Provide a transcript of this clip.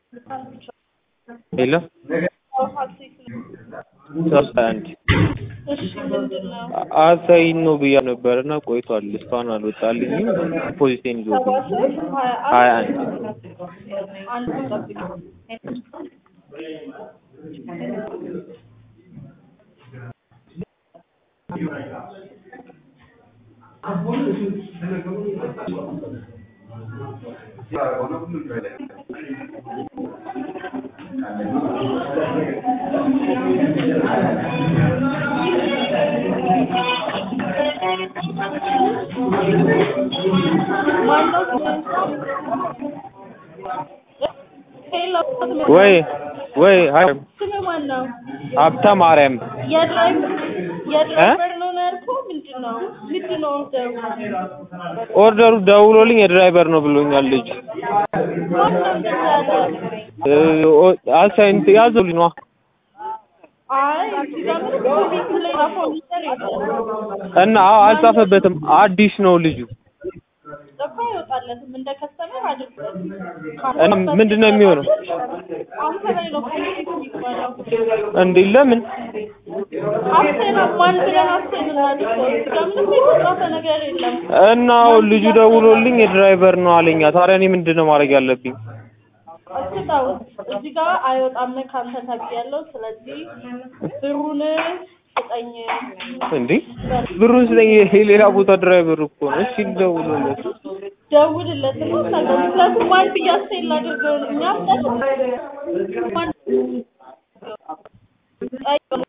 ሄሎ ሶስት አንድ እሺ ምንድን ነው? አሳይን ነው ብያ ነበር እና ቆይቷል። እስካሁን አልወጣልኝም። ፖዚቴን ይዞ ሰባ ሶስት ሀያ ሀያ አንድ አንድ አንድ ጠብቅ። ማነው ሄሎ ወይ ወይ ሀይ ስም ማን ነው? ሀብተ ማርያም የድራይቨር የድራይቨር ነው ነው ያልከው? ምንድን ነው ምንድን ነው ኦርደሩ? ኦርደሩ ደውሎልኝ የድራይቨር ነው ብሎኛል ልጅ ማን ነው እንደዛ ያለ? አሳይን ያዘውልኝ ነዋ አይ እዚህ ጋር ምንም ኮሚክ ላይ ጻፈው ነገር የለም። እና አዎ አልጻፈበትም አዲስ ነው ልጁ እኮ አይወጣለትም እንደ ከስተመር አድርገን እና ምንድን ነው የሚሆነው አንተ ላይ ነው ኮሚክ የሚባለው። እንዴ ለምን አብሴን ማን ብለን አብሴን እናድርገው? እዚህ ጋር ምንም የተጻፈ ነገር የለም። እና አሁን ልጁ ደውሎልኝ የድራይቨር ነው አለኛ ታዲያ እኔ ምንድን ነው ማድረግ ያለብኝ አስጣው እዚህ ጋር አይወጣም ካንተ ተብያለሁ። ስለዚህ ብሩን ስጠኝ። እንዴ ብሩን ስጠኝ ይሄ ሌላ ቦታ ድራይቨር እኮ ነው እሺ ልደውልለት ደውልለት እና ታገል። ምክንያቱም ማን ብዬ አስቴል ላድርገው ነው እኛ ማን